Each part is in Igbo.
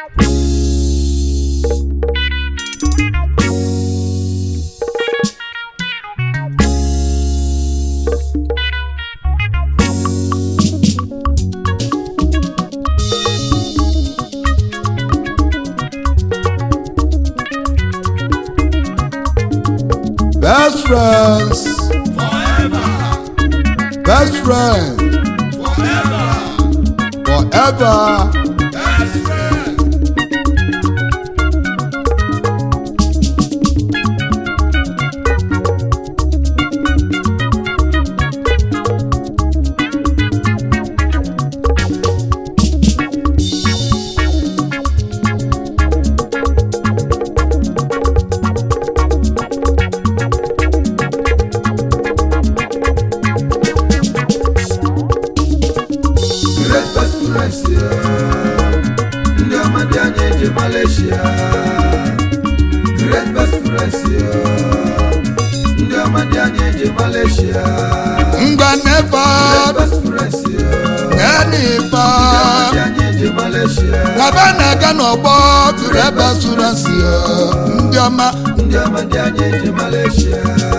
Best friends. Best friend. Forever. Great best friends ya. Ndị ọma dị anyị eji Malaysia. Great best friends ya. Ndị ọma dị anyị eji Malaysia. Ngwa never. Great best friends ya. Nenifa. Dị anyị eji Malaysia. Laba na-aga n'ọgbọ tụrụ ebe sụrụ nsị ya. Ndị ọma. Ndị ọma dị anyị eji Malaysia.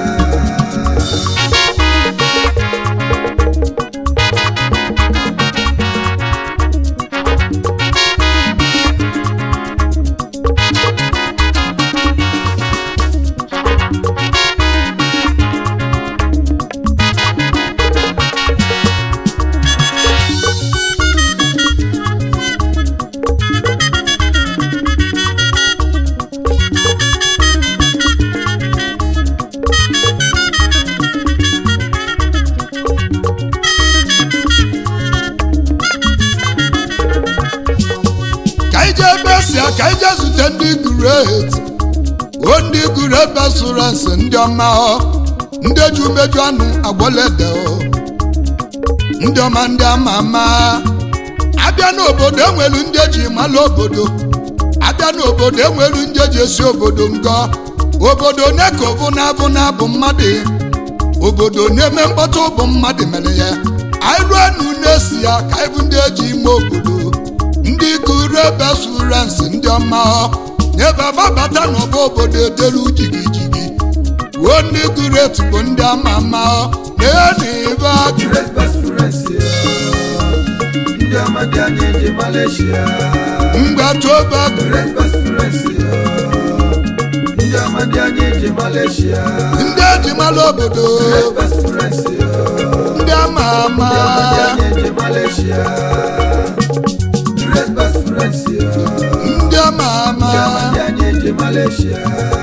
ka anyị jee ebe si ka anyị jee zute ndị guret o ndị guret besụrensị ndị ọma ọ ndị ji umeju anụ agbolede ọ ndị ọma ndị ama ama abịa n'obodo enwelu ndị eji mala obodo abịa n'obodo enwelu ndị eji esi obodo ngọ obodo one ka ọbụ na-abụ na-abụ mmadụ obodo na-eme mkpọtụ bụ mmadụ mere ya anyị ruo nu na-esi ya ka anyị bụ ndị eji ime obodo ndị gụrụ ebe surensị ndị ọma ọ n'ebe ababata n'ọba obodo edelu jigijigi ruo ndị gụrụ etu bụ ndị ama ama ọ na-enibe agụ Great best friends ya. Ndị ọma dị anyị eji Malaysia. mgbatoba Great best friends ya. Ndị ọma dị anyị eji Malaysia. ndị ejimala obodo Great best friends ya. ndị ama ama Ndị ọma dị anyị eji Malaysia. Great best friends ya. ndị ama ama Ndị ọma dị anyị eji Malaysia.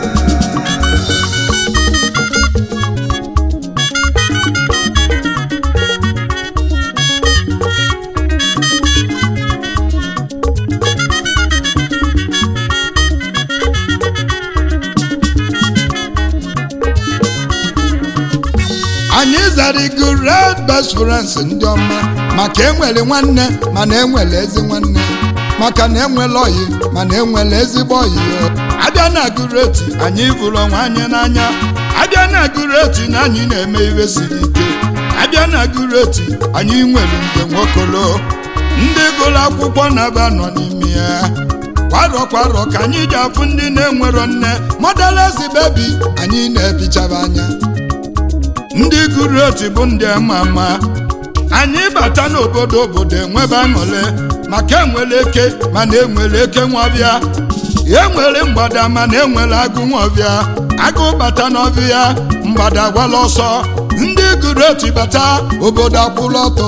anyị zarigo red best friends ndị ọma maka enwere nwanne mana enwere ezi nwanne maka na enwere oyi mana enwere ezigbo oyi abịa na gureti anyị bụrụ onwe anyị n'anya abịa na gureti na anyị na-eme ihe siri ike abịa na gureti anyị nwere nze nwokolo ndị gụrụ akwụkwọ na-aba nọ n'ime ya kwarọ kwarọ ka anyị ji afụ ndị na-enwero nne modelezi bebi anyị na-ebichaba anya ndị gụrụ otu bụ ndị ama ama anyị bata n'obodo obodo enwebe aṅụrị maka enwere eke mana enwere eke nwabịa enwere mgbada mana enwere agụ nwabịa agụ bata n'ọbịa mgbada gwala ọsọ ndị gụrụ otu bata obodo akwụrụ ọtọ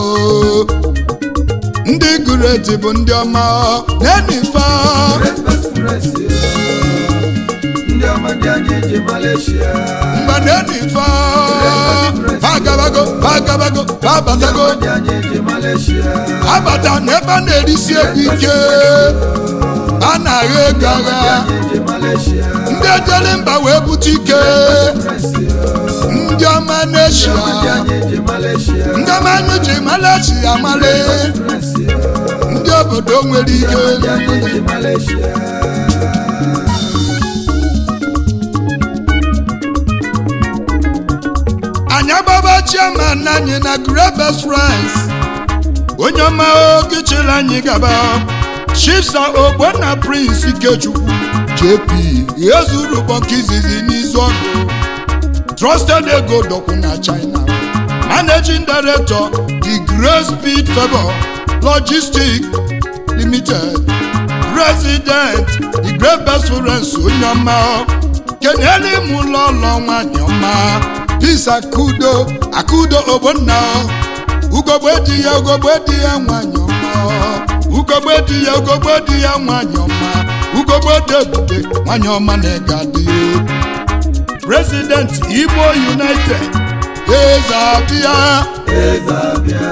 ndị gụrụ otu bụ ndị ọma na-enife Great best friends ya. Ndị ọma dị anyị eji Malaysia. mgbe na-enife bagabago bagabago babatago Ndị anyị eji Malaysia. abata n'ebe a na-erisi ego ike a na-agha ego agha Anyị eji Malaysia. ndị ejere mba wee bute ike Friends ya. ndị ọma n'eshia Ndị anyị eji Malaysia. ndị ọma anyị ji malachi amale Friends ya. ndị obodo nwere ike Ndị anyị eji Malaysia. anyị agbaba chairman anyị na great best friends onye ọma oge chịrị anyị gaba chifsa ogbonna prince ikechukwu jp ezuru bọnka izizi n'izu ọgụ trusted ego dọkwu na china managing director the great speed favor logistics limited president the great best friends onye ọma kenyere m ụlọ ụlọ nwanyị ọma peace akudo akudo ogbonna ugogbe di ya ugogbe di ya nwanyị ọma ugogbe di ya ugogbe di ya nwanyị ọma ugogbe dị ebube nwanyị ọma na-ega dị president igbo united eze abịa eze abịa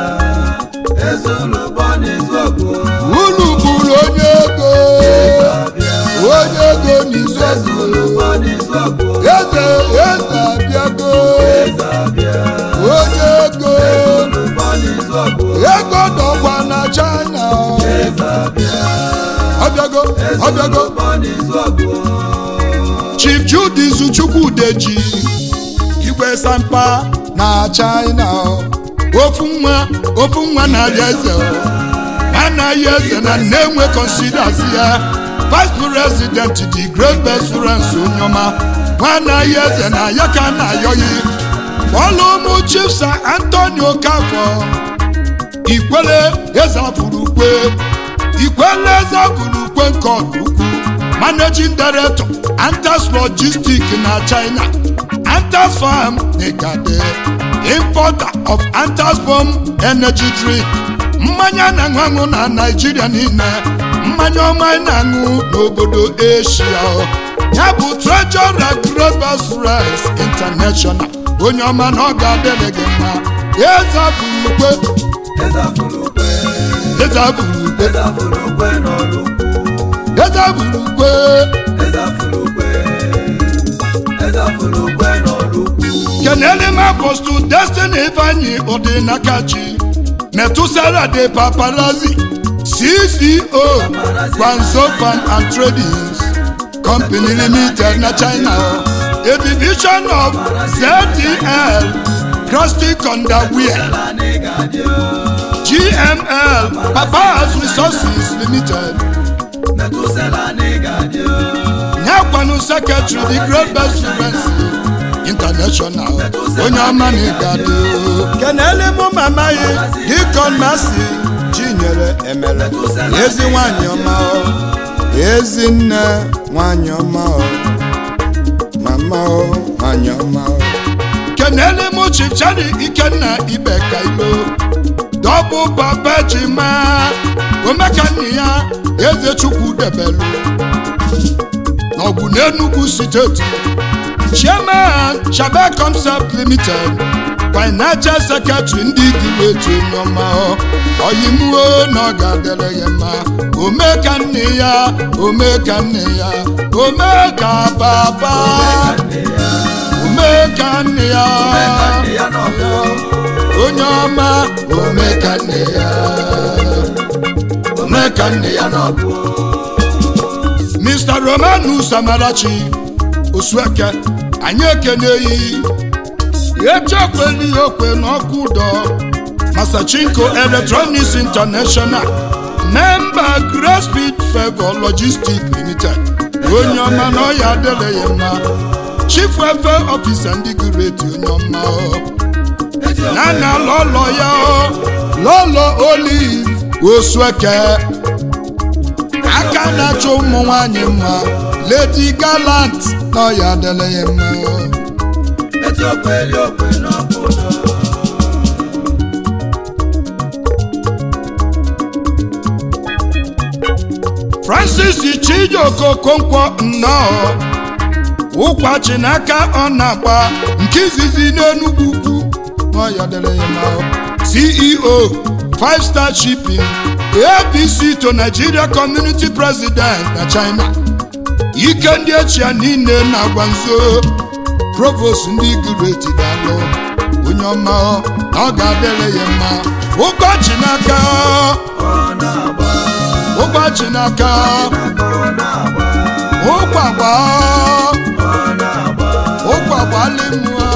eze ụlọgbọ n'izu ọgụ unu bụrụ onye ego eze abịa onye ego n'izu eze ọgụ ụlọgbọ n'izu ọgụ eze eze abịago eze abịa onye ego ụlọgbọ n'izu ọgụ ego dọgba na china eze abịa ọbịago ọbịago ụlọgbọ n'izu ọgụ chief judizu chukwudeji igwe sampa na china ofu nwa ofu nwa na-arị eze anaghị eze na na-enwe considers ya vice president the great best friends onyoma nwanaghị eze na ya ka na-ayọghị ọlụ ụmụ chief sir antonio kafọ ikwele eze afurukwe ikwele eze afurukwe nke ọdụkwu managing director antas logistics na china antas farm n'igade importer of antas bomb energy drink mmanya na-aṅụ aṅụ na naijiria niile mmanya ọma anyị na-aṅụ n'obodo asia ya bụ treasurer global rice international onye ọma na ọ ga-adịrị gị mma eze afurukwe eze afụlukwe eze afurukwe eze afụlukwe n'ọrụ eze afurukwe eze afụlukwe eze afụlukwe n'ọrụ kenele m apostol destiny ifeanyi ọdịnakachi metusara de paparazi cco gwanzofan and tradings company limited na china a division of zdl crustic underwear gml papas resources limited nyakwanu secretary the great best friends international onye ọma na ịgadị kenele mụ mama yi dikon masi chinyere emere ezi nwanyị ọma ọ ezi nne nwanyị ọma ọ mama ọ nwanyị ọma ọ kenele mụ chichari ikenna ibe kailo dọbụ papa jima omekanni ya eze chukwu debelu n'ọgwụ n'enugwu steeti chairman shabe concept limited financial secretary ndị giweti onyeọma oyimuo na ọ ga-adịrị ya mma ome ka nne ya ome ka nne ya ome ka papa ome ka nne ya onye ọma ome ka nne ya ome ka nne ya n'ọbụ mr romanus amarachi osueke anyị ekeneghị echekweli okwe n'ọkụ ụdọ masachinko electronics international memba great speed favor logistics limited onye ọma na ọya adịrị ya mma chief welfare officer ndị gureti onye ọma na na lọlọ ya lọlọ olive osueke aka na-achọ ụmụ nwanyị mma lady galant na ọya adịrị ya mma francis chijioke okonkwo nnọọ ụkwa chinaka ọ na-agba nke izizi n'enugwu ukwu n'ọya dịrị ya mma ceo five star shipping abc to nigeria community president na china ike ndị echia niile na-agwa nzo provost ndị gureti ga-alụ onye ọma na ọ ga-adịrị ya mma ụkọchị n'aka ụkọchị n'aka ụkwagba ụkwagbalimụọ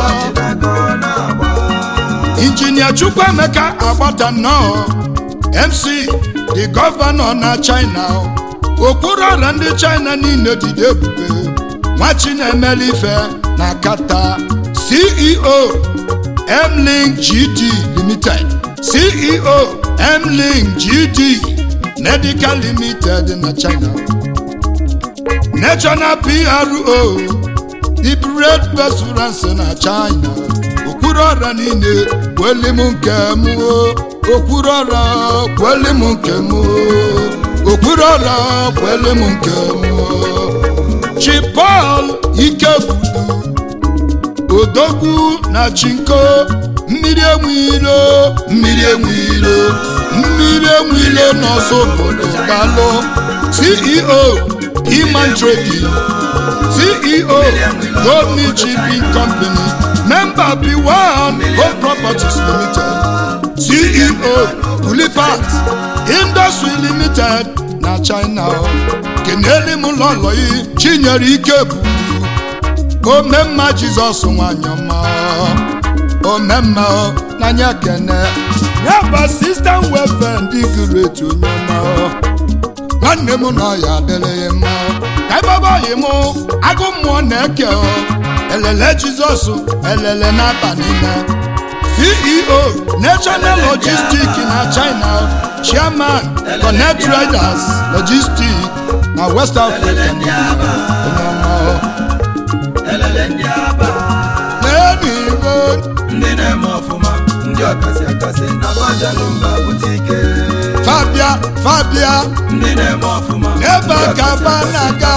injinia chukwuemeka agbata nnọọ mc the gọvanọ na china okpuru ọrịa ndị china niile dịde ebube nwa chinemere ife na kata ceo mlink gd limited ceo mlink gd medical limited na china national pro the bread restaurant na china okpuru ọrịa niile kweli m nke m o okpuru ọrịa kweli m nke m o okpuru ọrịa kweli m nke m o chipol ikebudu odogwu na chinko mmiri enwilo mmiri enwilo mmiri enwilo n'ọzọ obodo galụ ceo iman trading ceo goldney shipping company member b1 home properties limited ceo pulipat industry limited na china keneli m lọlọ yi chinyere ike bụ omemma jizọs nwanyị ọma omemma n'anya kene ya bụ sistem welfare ndị gụrụ etu onye ọma nwanne m nọ ya adịrịghị mma ka ịbabaghị m agụ mmụọ na-eke elele jizọs elele n'aba niile ceo national logistic na china chairman connect riders logistic na west africa onye ọma elele ndị aba n'eluigwe ndị na-eme ọfụma ndị ọkasị akasị na bajalụ mba bute ike fabia fabia ndị na-eme ọfụma Ebe a ka ba na-aga.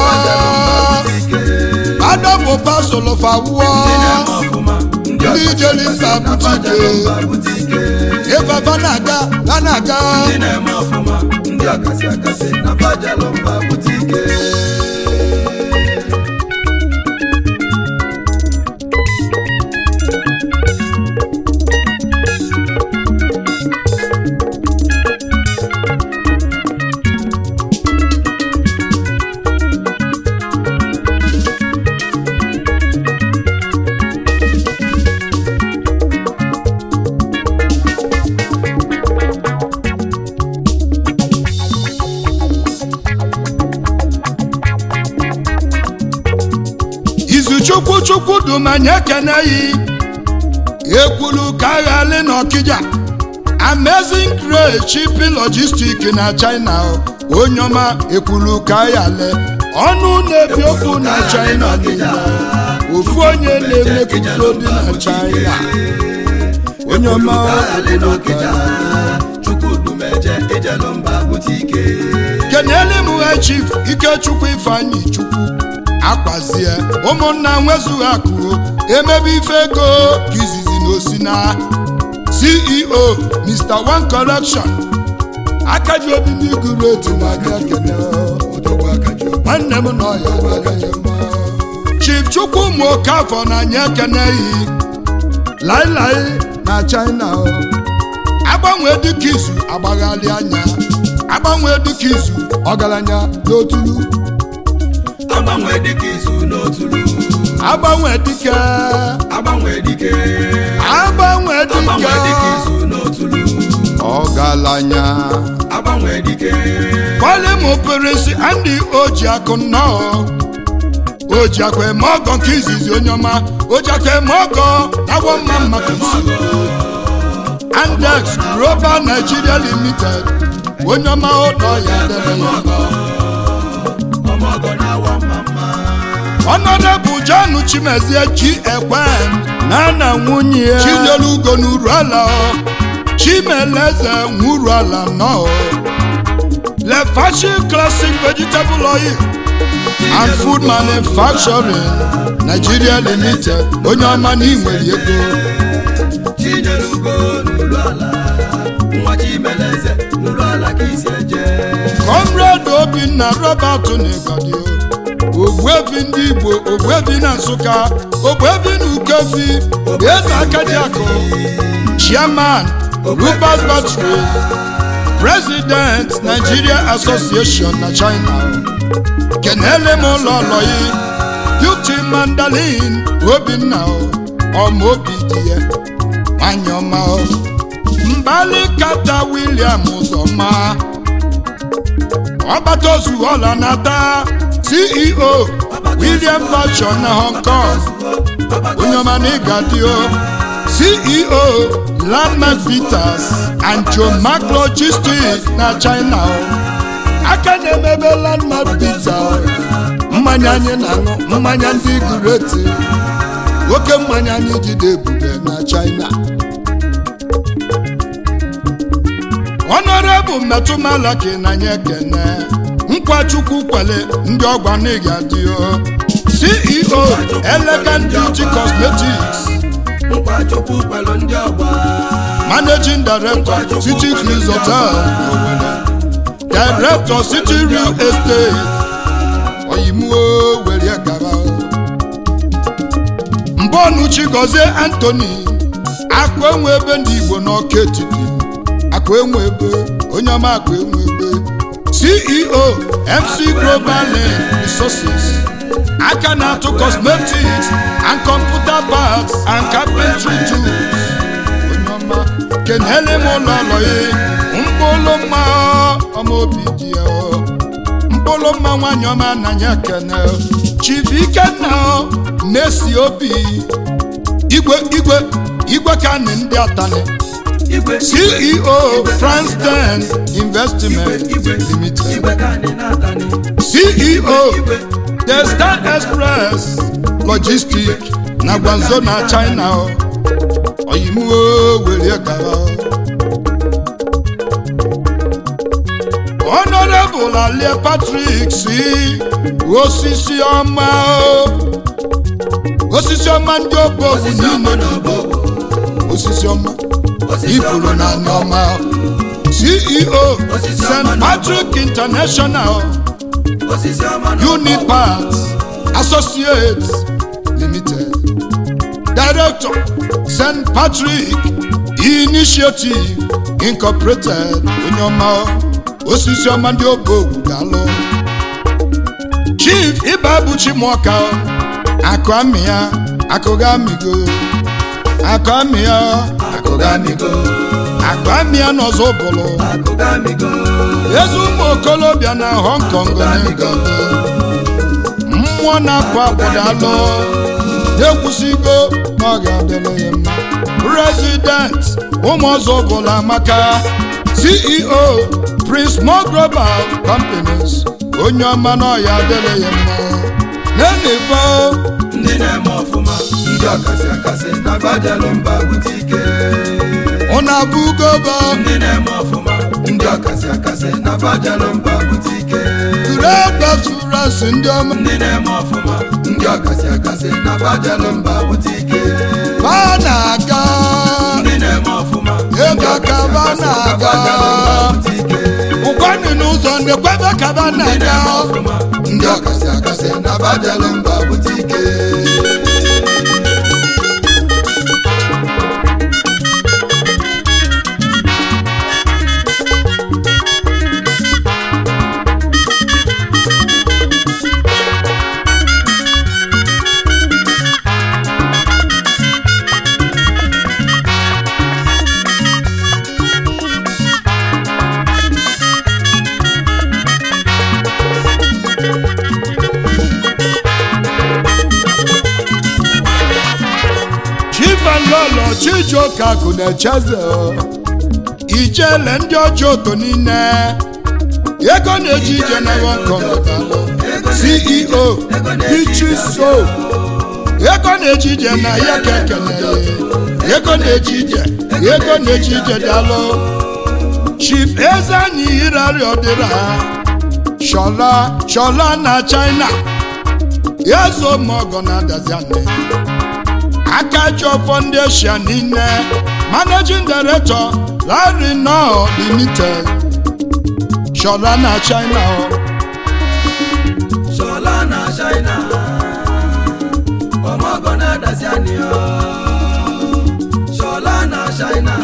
adọbụ pasụlụ fawụọ Ndị jere mba bute ike. ebe ba na-aga ba na-aga ndị na-eme ọfụma ndị ọkasị akasị na bajalụ mba bute ike izu chukwu chukwu dumanye keneyi ekwulu ka aghali n'ọkịja amazing grace shipping logistic na china onye ọma ekwulu ka aghali ọnụ na-ebi okwu na china niile ofu onye na-emepụta dị na china onye ọma ekwulu ka aghali chukwudumeje ijelụ mba bute ike kenele m ha chief ikechukwu ifeanyị chukwu akwazie ụmụnna nwezughị akụ emebe ife ego ka izizi na osina ceo mr one correction akaji obi ndị gụrụ etu na-abịa kene nwanne m nọ ya chief chukwu ụmụ okafọ na anya ekeneghị lailai na china o. agbanwe dịka izu agbaghalị anya agbanwe dịka izu ọgaranya n'otulu agbanwe dịka izu n'otulu agbanwe dịka agbanwe dike agbanwe agbanwe dịka dịka izu n'otulu ọgaranya agbanwe dike kpọlịmụ peresi ndị oji akụ nnọọ oji akụ eme ọgọ nke izizi onye ọma oji akụ eme ọgọ na-agwọ mma mmadụ nso andex global nigeria limited onye ọma ụlọ ya dere ya ọmọgọ na-awa mma mma ọnọdụ john chimezie ji ekwe na na nwunye ya chinyelu ugo n'uru ala chimeleze nwuru ala nọ lefashi classic vegetable oil and food manufacturing nigeria limited onye ọma na inwere ego chinyere ugo n'ụlọ ala nwa chimeleze n'ụlọ ala ka isi eje comrade obinna robert n'igadi ogbuebi ndị igbo ogbuebi na nsụka ogbuebi na ukefi eze akadiakụ chairman rupert battery president nigeria association na china kenele m ụlọ ọlọyi beauty mandalin obinna ọma obi dị ya nwanyị ọma mbali kata william ụzọma ọgbata ozu ọla nata ceo william fashion na hong kong onye ọma na ịga dị o ceo landmark peters and john mark logistics na china o aka na-emebe landmark peters mmanya anyị na-aṅụ mmanya ndị gureti oke mmanya anyị jide ebube na china honorable metụmalaki na anyị ekene nkwa chukwu kwele ndị ọgwa n'iga dị o ceo elegant beauty cosmetics nkwa chukwu kwelu ndị ọgba managing director city cruise hotel Owerri director city real estate oyimuo were gaba mbọnụ chigozie anthony akụ enwe ebe ndị igbo n'ọka etiti akụ enwe ebe onye ọma akụ enwe ebe ceo mc global Link resources aka na-atụ cosmetics and computer parts and carpentry tools onye ọma kenele m ụlọ ọlọyi mkpụlụ mma ọma obi dị ya mkpụlụ mma nwanyị ọma nanya kene chief ikenna na-esi obi igwe igwe igwe ka nị ndị atani igwe ceo france 10 investment igwe limited igwe ka anyị na-atani ceo the star express logistics na gwanzo na china o oyimuo were gara honorable alie patrick si osisi ọma o osisi ọma ndị obodo osisi ọma niile n'ọbọ osisi ọma osisi ifuru ọma na n'ọbọ nneọma ceo Osisi st ọma na- patrick international osisi ọma n'ọbọ unit parts associates limited director st patrick initiative incorporated onye ọma osisi ọma ndị ogbogu galụ chief ịba chimọka akụ amị ya akụga amịgo akụ amị ya akụga amịgo akụ amị ya n'ọzọ bụlụ akụgamigo eze ụmụ okolobịa na hong kong na-ego mmụọ na-apụ apụdalụ na-ekwusigo na ọ ga-adịrị ya mma prezident ụmụ ọzọ bụla amaka ceo prince mo global companies onye ọma na ọya adịrị ya mma na-enebo ndị na-eme ọfụma ndị ọkasị akasị na bajalụ mba bute ike ụna abụgoba ndị na-eme ọfụma ndị ọkasị akasị na bajalụ mba bute ike redbaturasi ndị ọma ndị na-eme ọfụma ndị ọkasị akasị na bajalụ mba bute ike ba na-aga ndị na-eme ọfụma Ego ndị ọkasị ka ba akasị na na-aga. bajalụ mba bute ike ụkwanị n'ụzọ ndekwebe kaba ndị na-aga na-eme ọfụma ndị ọkasị akasị na bajalụ mba bute ike chivalolo chijioka akụ na-echeze ijele ndị ọjọọ oto niile ego na-eji ije na Hong ceo ichiso ego na-eji ije na ya ka ekene ego na-eji ije ego na-eji ije dalụ chief eze anyị irari ọdịra shola shola na china ezo mogo na adaziane akajo foundation niile managing director larry nọ limited shola na china o Shola na China ọmọgọ na-adazi anyị ọ Shola na China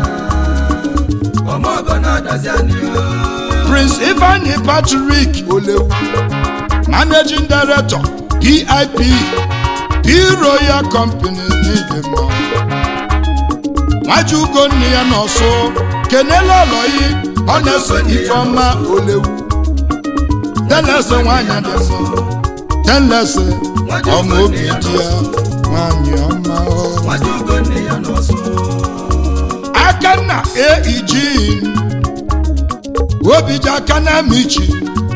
ọmọgọ na-adazi anyị ọ prince ifeanyi patrick olewu managing director pip p royal companies n'idemma nwaju ugonna ya n'ọsụ kenela ọlọyi ọ na-eso ifeọma olewu tenlese nwanyị dị mma tenlese ọma obi dị ya nwanyị ọma o. nwata ugonne ya n'ọsụ aka na aeg obiji aka na michi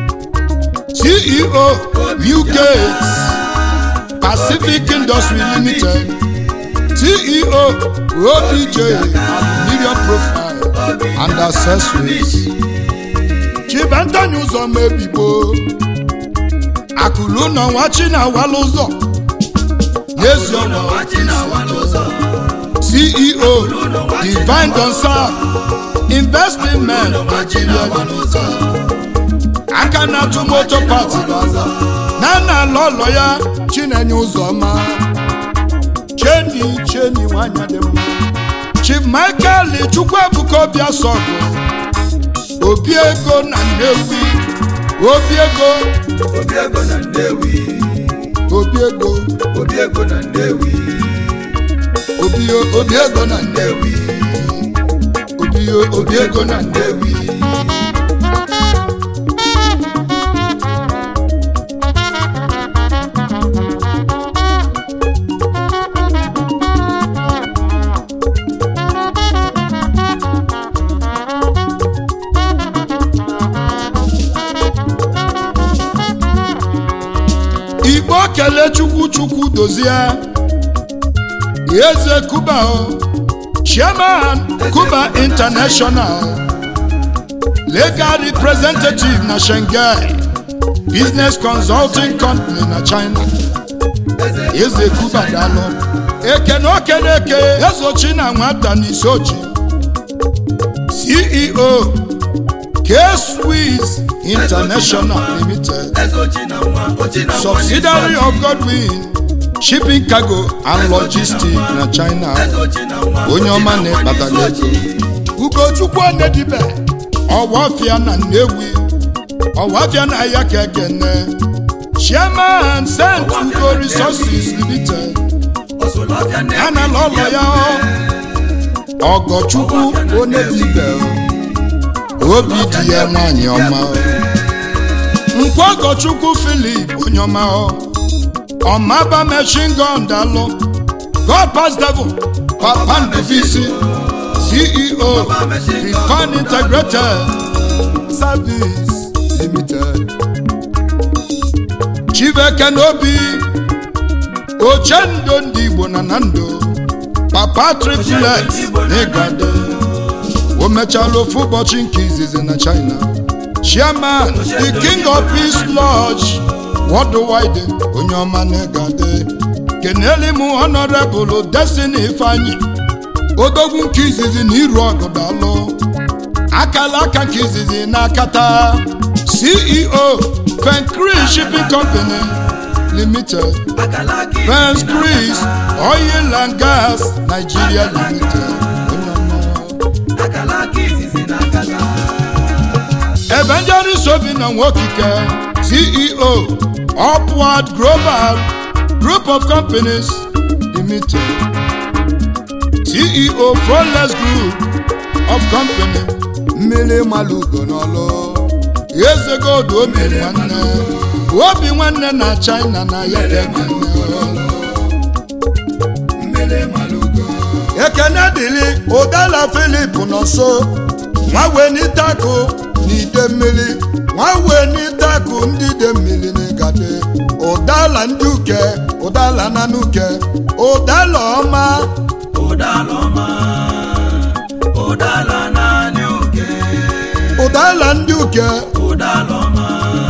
ceo newgate pacific industry limited ceo obj aluminium profile and accessories chibentanye ụzọ mebibo akụlụ na nwachi na awala ụzọ n'ezi ụlọ ọnwa nwachi na-awa n'ụzọ ceo divine concern investment nigeria limited aka na-atụ moto pati na na ala ụlọ ya chinenye ụzọma cheni cheni nwanyị dị mma chief michael chukwuebuka obiasọgụ obi ego na nnewi obi ego obi ego na nnewi obi ego obi ego na nnewi obi obi ego na nnewi obi obi ego na nnewi igbo kele chukwu chukwu dozie eze kuba o chairman kuba international legal representative na shanghai business consulting company na china eze kuba dalụ ekene okeneke ezochi na nwata n'isochi ceo k-swiss international limited eze ochi na nwa ochi na nwa subsidiary of godwin shipping cargo and logistics na china eze ochi na nwa onye ochi ọma na nwa na-ekpata n'isi ego ugochukwu onedibe ọwafịa na nnewi ọwafịa na ya ka ekene chairman st ugo resources limited ọsụlọbịa nnewi ya na lọlọ ya ọgọchukwu onedibe obi dị ya nwanyị ọma nkwa ọgọchukwu filip onye ọma ọmaba machine gun dalụ god pass devil papa ndubisi ceo Rifan integrated service limited chibeke n'obi ochendo ndị igbo na na ndụ papa triplet n'ịgade o mechala ofu ụbọchị nke izizi na china chairman the king of peace lodge worldwide onye ọma n'ịgade keneli m honorable destiny ifeanyi odogwu nke izizi na iru ọgụ dalụ akala aka nke izizi n'akata ceo fencris shipping company limited akala gị Fence Chris Oil and Gas Nigeria Limited. Onye ọma. akala gị izizi na akala Evangelist Obinna Nwokike CEO Upward Global Group of Companies Limited CEO Flawless Group of Company mmiri malugo n'ọlụ eze gold obi nwanne obi nwanne na China na ya ka ekene mmiri malugo ekene dịlị ụdala filip nọ nso nwa wee n'ịtakụ n'ide mmiri nwa wee n'ịtakụ ndị de mmiri n'ịgade ụdala ndị uke ụdala na n'uke ụdala ọma ụdala ọma ụdala naanị oke ụdala ndị uke ụdala ọma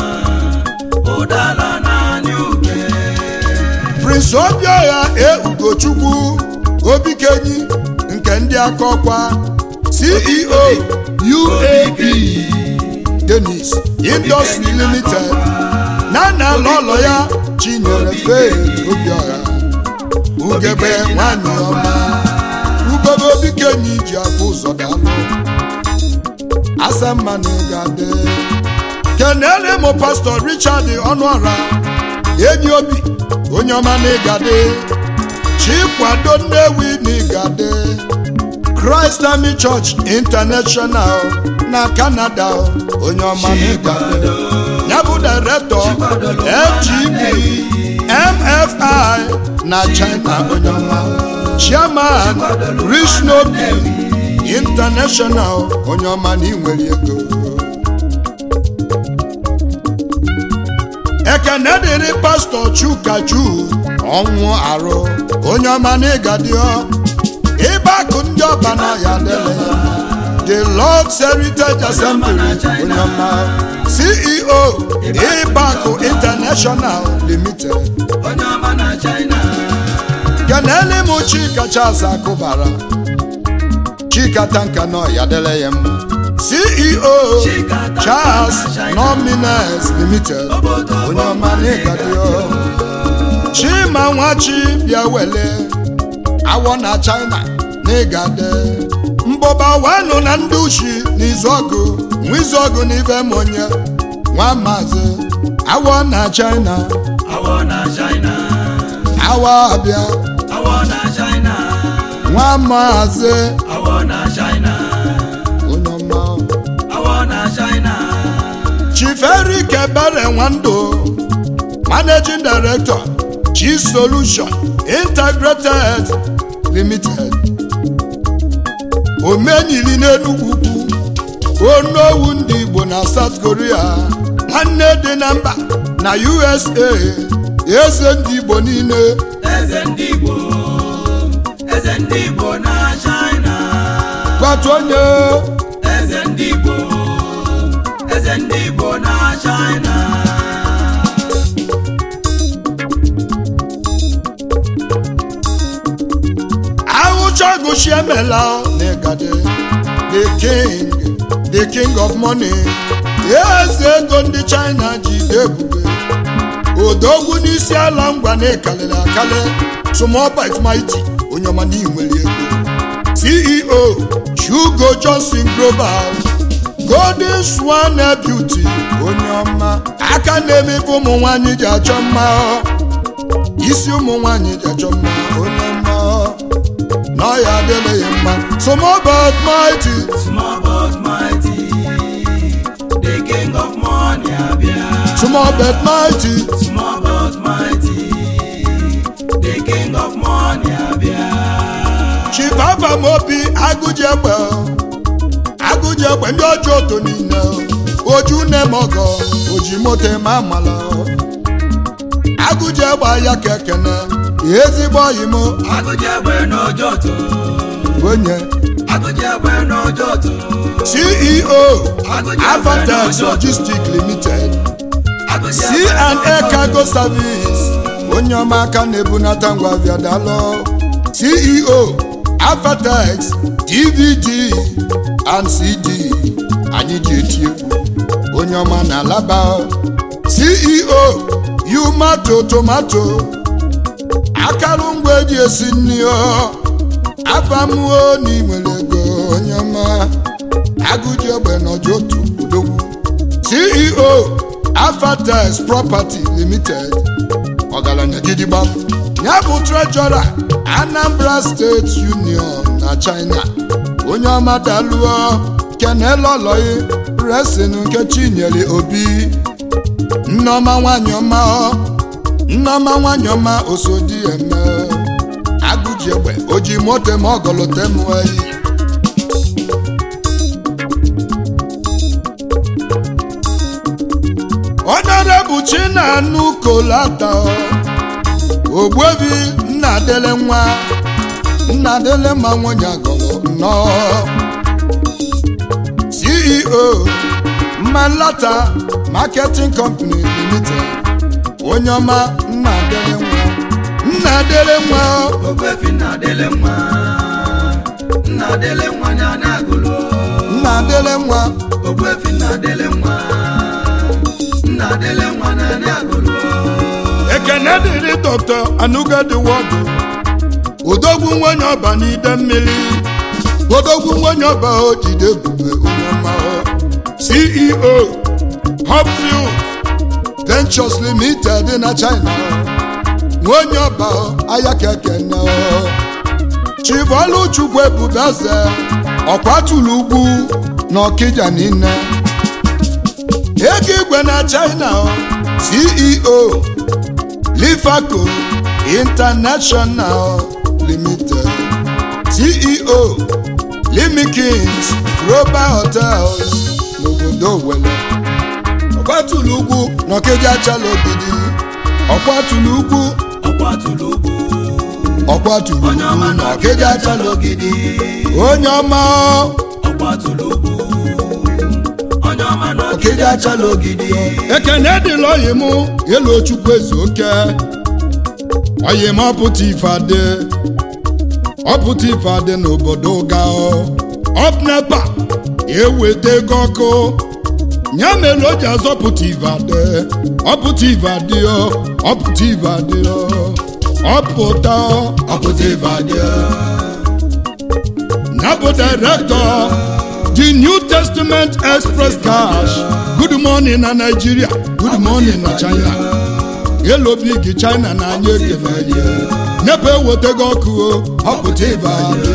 ụdala naanị oke prince obiọha e ugochukwu obikenyi nke ndị aka ọkwa ceo uab denis industry limited na na lọlọ ya chinyere faith obiọha ugebe nwanyị ọma ugebe obikenyi ji abụ ụzọ dalụ asamma na ịgade kenere mụ pastọ richard ọnụọra enyi obi onye ọma na ịgade chikwado nnewi na ịgade christ army church international na canada onye ọma na ịgade ya bụ FGB MFI na China onye ọma chairman Rishnobi International onye ọma na inwere ego ekene dịrị pastọ Chukaju ọnwụ arụ onye ọma na ịgadio ịbakụ ndị ọba na ya dele ya the Lord's Heritage Assembly onye ọma CEO ịbakụ International Limited onye ọma na China kenele m Chika Charles Akụbara Chika Tanka nọ ya dele ya mma CEO Chika Tanka Charles na China. Nomines Limited Obodo onye ọma na ịgadio Chima Nwachi bịa wele awọ na China na ịgade mbọba wanụ na ndị uchi n'izu ọgụ nwa izu ọgụ na ife m onye nwa maazị awọ na China awọ na China awọ abịa awọ na China nwa maazị awọ na China onye ọma awọ na China Chief Eric Ebere Nwando Managing Director Chi Solution Integrated Limited omenyili n'Enugwu ukwu onowu ndị Igbo na South Korea na nne dị na mba na USA eze ndị Igbo niile eze ndị Igbo eze ndị Igbo na China gwatu onye eze ndị Igbo eze ndị Igbo na China ahụchagụchi emela n'ịgade the king the king of money eze ego ndị china ji ebube odogwu n'isi ala ngwa na-ekalịrị akali small bite mighty onye ọma na inwere ego ceo chugo johnson global golden swan beauty onye ọma aka na-emepe ụmụ nwanyị ji achọ mma isi ụmụ nwanyị ji achọ mma onye ọma na ọ ya adịla ya mma small but mighty small but mighty the king of money abịa small but mighty small but mighty the king of money abịa chief afamobi agụji egbe agụji egbe ndị ọjọọ oto niile oju nem ọgọ oji moto eme amala agụji egbe ya ka ekene ezigbo oyi m agụji egbe n'ojoto onye agụji egbe n'ojoto ceo avatex logistic limited agụji c egbe and a n'ojoto. cargo service onye ọma aka na-ebunata ngwa viadalo ceo avatex dvd and cd anyị ji eti egwu onye ọma na alaba ceo yumato tomato akarụngwa eji esi nri o abamuo na inwere ego onye ọma agụji egbe n'ọjọ otu odogwu ceo afatex property limited ọgaranya gidigba ya bụ trejọra anambra steeti union na china onye ọma daluo kenelọlọyi resin nke chinyere obi nneọma nwanyị ọma ọ nneọma nwanyị ọma osodi eme agụji egbe oji moto ma ọgọlọte m eyi Honorable Chinanu Kolata Ogbuebi Nnadele nwa Nnadele ma nwunye agọlọ nnọọ CEO Mmalata Marketing Company Limited onye ọma Nnadele nwa Nnadele nwa Ogbuefi Nnadele nwa Nnadele nwa ya na-agụlụ Nnadele nwa Ogbuefi Nnadele nwa Nnadele nwa ya na-agụlụ ekene dịrị dọkta anugadi wọdụ odogwu nwenye ọba n'ide mmiri odogwu nwenye ọba o jide ebube onye ọma o. ceo hopfield ventures limited na china nwenye ọba o, aya kekene o. chivoluchukwu ebube eze ọkwatulu ugwu na ọkịja niile ego igwe na china o, ceo lifaco international limited ceo limikins global hotels n'obodo owele ọgbatụlụ ugwu n'ọkeji achala ogidi ọgbatụlụ ugwu ọkwatụlụ ugwu ọgbatụlụ onye ọma ugwu na n'ọkeji achala ogidi onye ọma ọkwatụlụ ugwu onye ọma na ọkeji achala ogidi ekene dịla oyi mụ elu chukwu eze oke oyi m ọpụta ife adị ọpụta ife adị n'obodo ga ọpnepa eweta ego ọkụ ya mere o ji azọpụta ife adị ọpụta ife adị ọpụta ife adị ọpụta ọpụta ife adị ya bụ director the new testament express cash good morning na nigeria good morning na china elo big china na anya ekele ya nepe ewetego ọkụ o ọpụta ibe anyị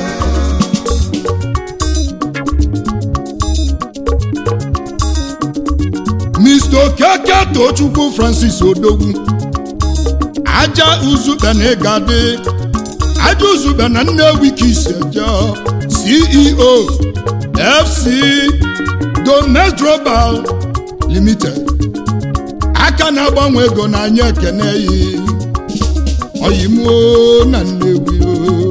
mr okeke tochukwu francis odogwu aja uzube na ịgadị aja uzube na nnewi ka isi eje ceo fc domes global limited aka na-agbanwe ego n'anya ekene yi oyimuo na nnewi o.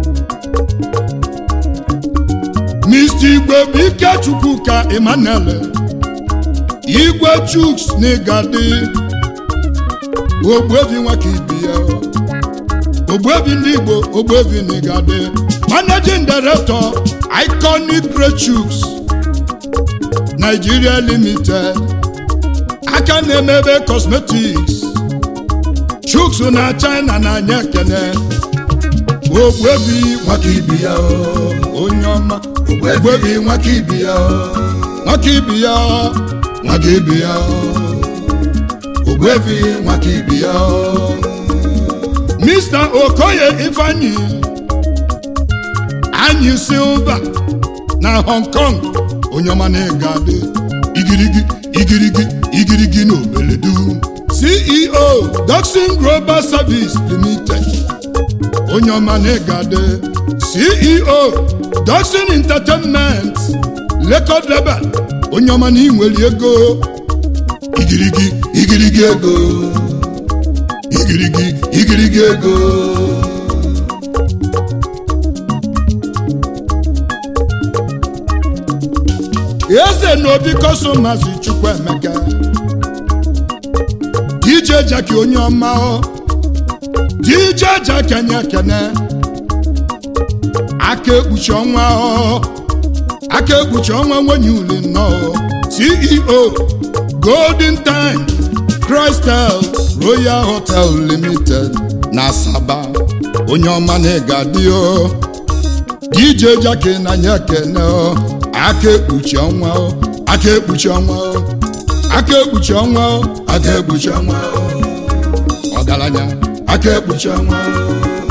mr igwe bụ ike chukwuka emmanuel igwe chuks na ịgadị ogbuebi nwaka ibi ya ogbuebi ndị igbo ogbuebi na ịgadị managing director iconic great chuks nigeria limited aka na-emebe cosmetics chuks na china na-anya ekene ogbuebi nwaka ibi ya onye ọma ogbuebi nwaka ibi ya nwaka ibi ya nwaka ibi ya ogbuebi nwaka ibi ya mr okoye ifeanyi anyị silva na hong kong onye ọma na-ega adị igirigi igirigi igirigi na obeledu ceo doxin global service limited onye ọma na-ega adị ceo doxin entertainment record label onye ọma na inwere ego igirigi igirigi ego igirigi igirigi ego eze na obi kọsọmazi chukwuemeka dj jaki onye ọma ọ dj jaki anya kene aka ekpuchi ọnwa ọ aka ekpuchi ọnwa nwenye uli nnọọ ceo golden time crystal royal hotel limited na asaba onye ọma na ịgadị o dj jaki na anya kene ọ aka ekpuchi ọnwa o aka ekpuchi ọnwa o aka ekpuchi ọnwa o aka ekpuchi ọnwa o ọgaranya aka ekpuchi ọnwa o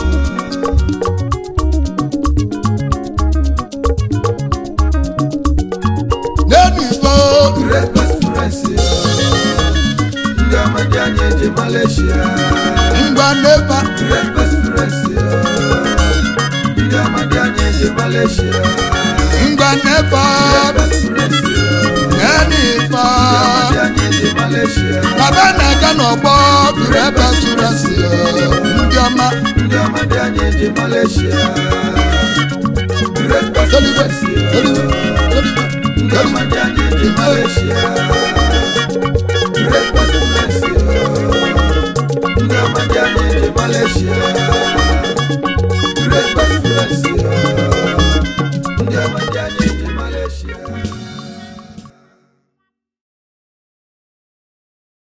n'elu igbo great restaurants ndị amadi anyị eji malaysia ngwa n'ebe great restaurants ndị amadi anyị eji malaysia ngwa n'ebe restaurants n'elu igbo amadi anyị eji malaysia baba na-aga n'ọgbọ buru ebe surasi ndị ọma ndị amadi anyị eji malaysia great restaurants ndị amadi anyị eji malaysia great restaurants ndị amadi anyị eji malaysia